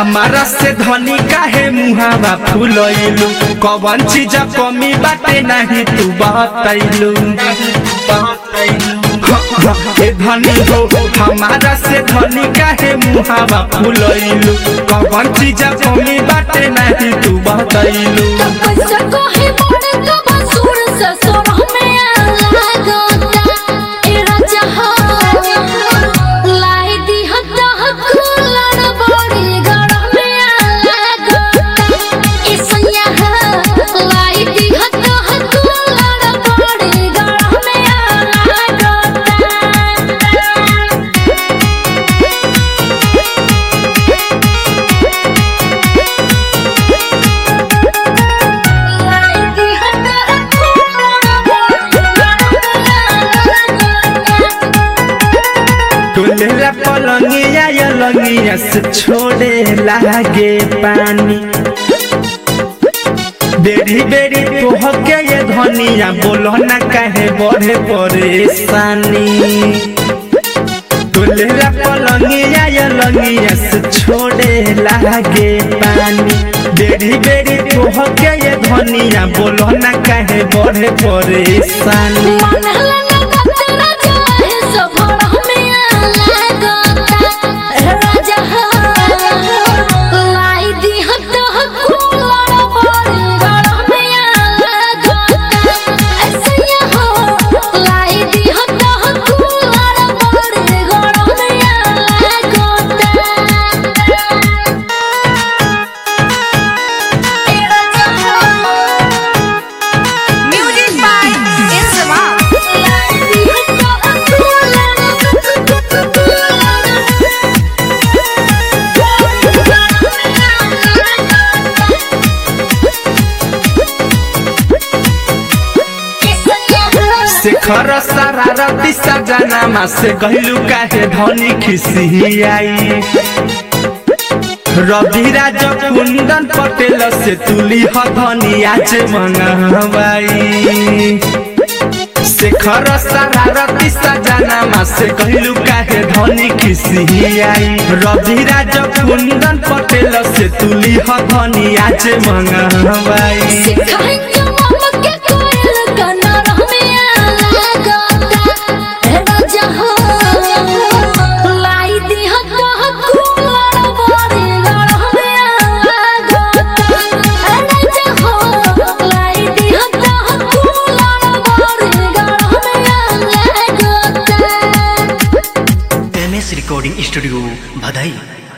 हमारा से धनी काहे मुहावा फुलैलू कवन चीज कमी बाटे नहीं तू बतैलू ए धनी हो हमारा से धनी काहे मुहावा फुलैलू कवन चीज कमी बाटे नहीं तू बतैलू कैसे कहे बड़े कब सुर से सोना में लागता ए राजा हो लाई दी हत्ता कुलर बड़ी गरम में लागता ए सैया हो लाई दी हत्ता कुलर बड़ी गरम में लागता टोलेला पलंगिया या लंगिया से छोड़े लागे पानी बेरी बेरी तोहके ये धनिया बोलो ना काहे बढ़े परेशानी टोलेला पलंगिया या लंगिया से छोड़े लागे पानी बेरी बेरी तोहके ये धनिया बोलो ना काहे बढ़े परेशानी Music by Insamam. शेखर शरारती सजनामा से गहिलु काहे धनी खिसियाई रवि राज कुंदन पटेल से तुली हथनी आज मंगवाई शेखर शरारती सजनामा से गहिलु काहे धनी खिसियाई रवि राज कुंदन पटेल से तुली हथनी आज मंगवाई एम एस रिकॉर्डिंग स्टूडियो भदई